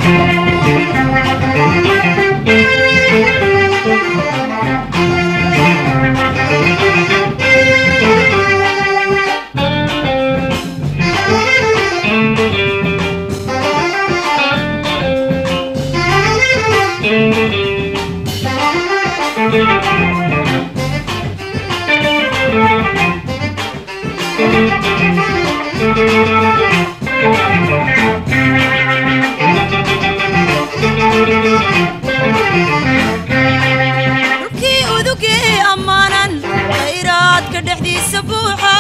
dhulkii udugee ammaanan khayraadka dhexdiisa buuxa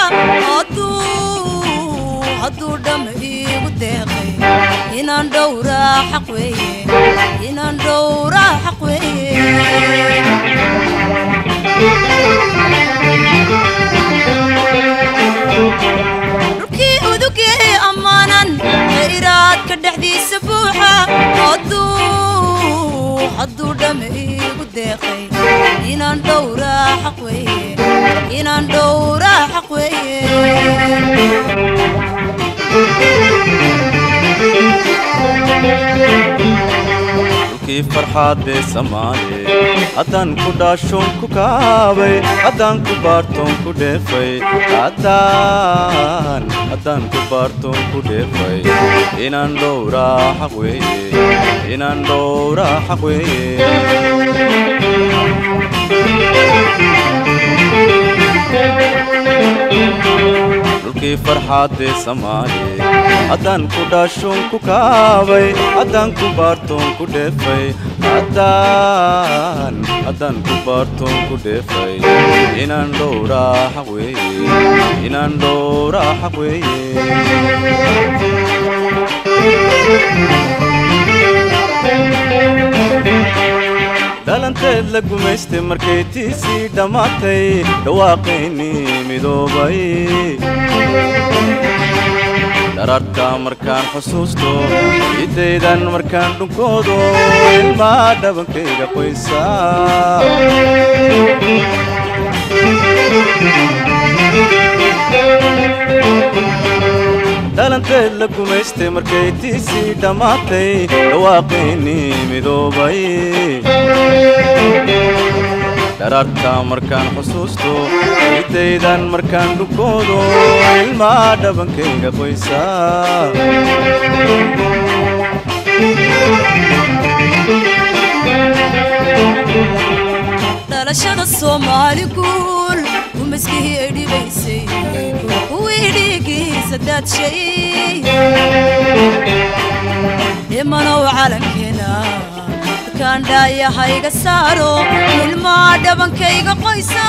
hadduu hadduu dhamm iigu deeqay inaan dhowraa xaq weeye inaan dhowraa xaq weeye dhulkii udugee ammaanan khayraadka dhexdiisa buuxa hadduu hadduu dhamm iigu deeqay inaan dhowraa xaq weeye inaan dhowraa xaq weeye dhulkii farxaadee samaale haddaan ku dhaashoon ku kaabay haddaan ku baartoon ku dheefay haddaan haddaan ku baartoon ku dheefay inaan dhowraa xaq weeye inaan dhowraa xaq weeye dhulkii farxaadee samaale haddaan ku dhaashoon ku kaabay haddaan ku baartoon ku dheefay haddaan haddaan ku baartoon ku dheefay inaan dhowraa xaq weeye inaan dhowraa xaq weeye dhalanteed la gumaystay markay tiisii dhammaatay dhawaaqaynii midoobay dhararka markaan xusuusto ciddaydan markaan dhunkoodo ilmaa dhabankayga qoysa dhalanteed la gumaystay markay tiisii dhammaatay dhawaaqaynii midoobay dhararka markaan xusuusto ciddaydan markaan dhunkoodo ilmaa dhabankayga qoysa dhalashada soomaali guul umaskihii ay dhibaysay kuwii dhiigiisa daadshay dhimanow calankeena kaan dhaayahayga saaro ilmaa dhabankayga qoysa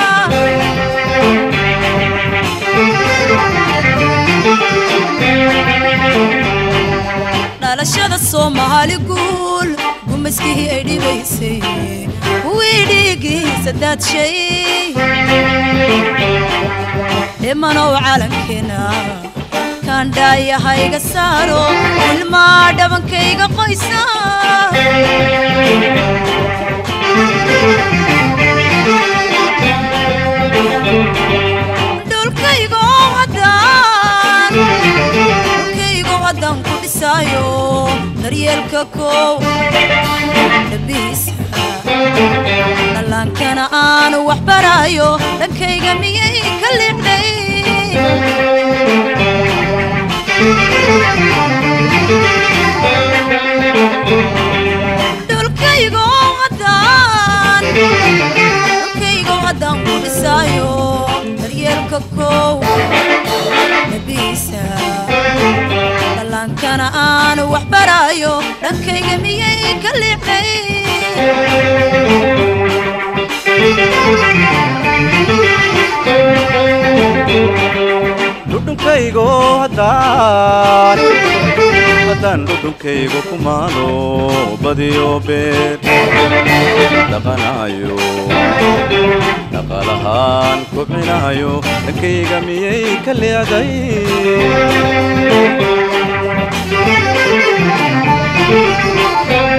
dhalashada soomaali guul gumaskihii ay dhibaysay kuwii dhiigiisa daadshay dhimanow calankeena kaan dhaayahayga saaro ilmaa dhabankayga qoysa dhulkaygo haddaan dhulkaygo haddaan ku dhisaayo daryeelka kow dhabihiisa dhallaankana aanu wax baraayo dhankayga miyay ka liicday dhulkaygo haddaan dhulkaygo haddaan ku dhisaayo daryeelka kow dhabihiisa dhallaankana aanu wax baraayo dhankayga miyay ka liicday dhudhunkaygo haddaan haddaan dhudhunkaygo ku maalo badiyo beer dhaqanayo dhaqaalahaan kobcinayo dhankayga miyay ka leecday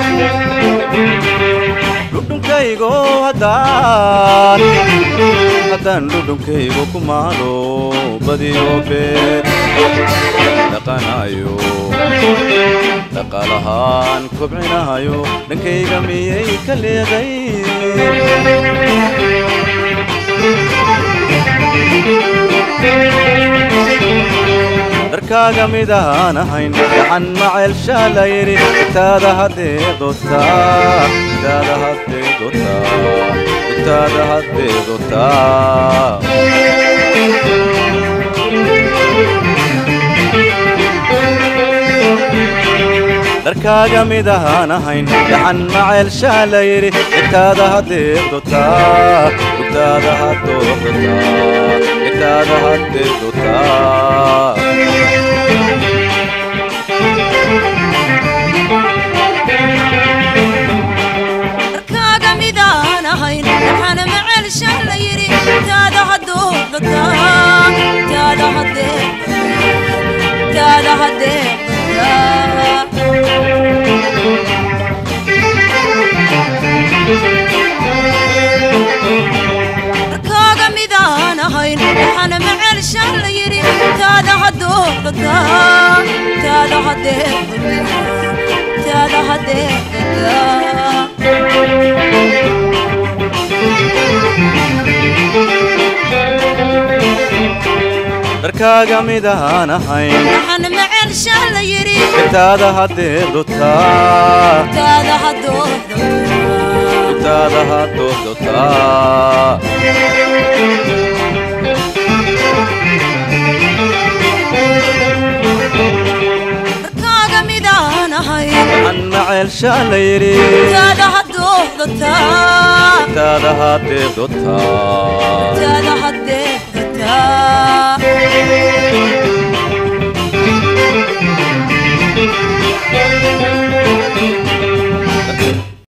dhudhunkaygo haddaan haddaan dhudhunkaygu ku maalo badiyo beer dhaqanayo dhaqaalahaan kobcinahayo dhankayga miyay ka leeday dharkaaga mid ahaan ahayn gacan maceelshaa la yidhi itaada haddee dotaa itaada haddee dotaa itaada haddee dotaa dharkaaga mid ahaan ahayn gacan maceelshaa la yidhi itaada haddee dotaa itaada haddoo dotaa itaada haddee dotaa dharkaaga midaan ahayn waxaana maceelsha la yidhi taada hadduu dhataa taada haddee taada haddee dhataa dharkaaga midaan ahayn waxaana maceelsha la yidhi taada hadduu dhataa taada haddee dhataa taada haddee dhataa dharkaaga mid ahaan ahayn waxaana maceelsha la yidhi itaada haddee dotaa taada hadduu dhataa itaada haddoo dotaa dharkaaga midaan ahayn gacan maceelshaa la yidhi taada hadduu dhataa itaada haddee dotaa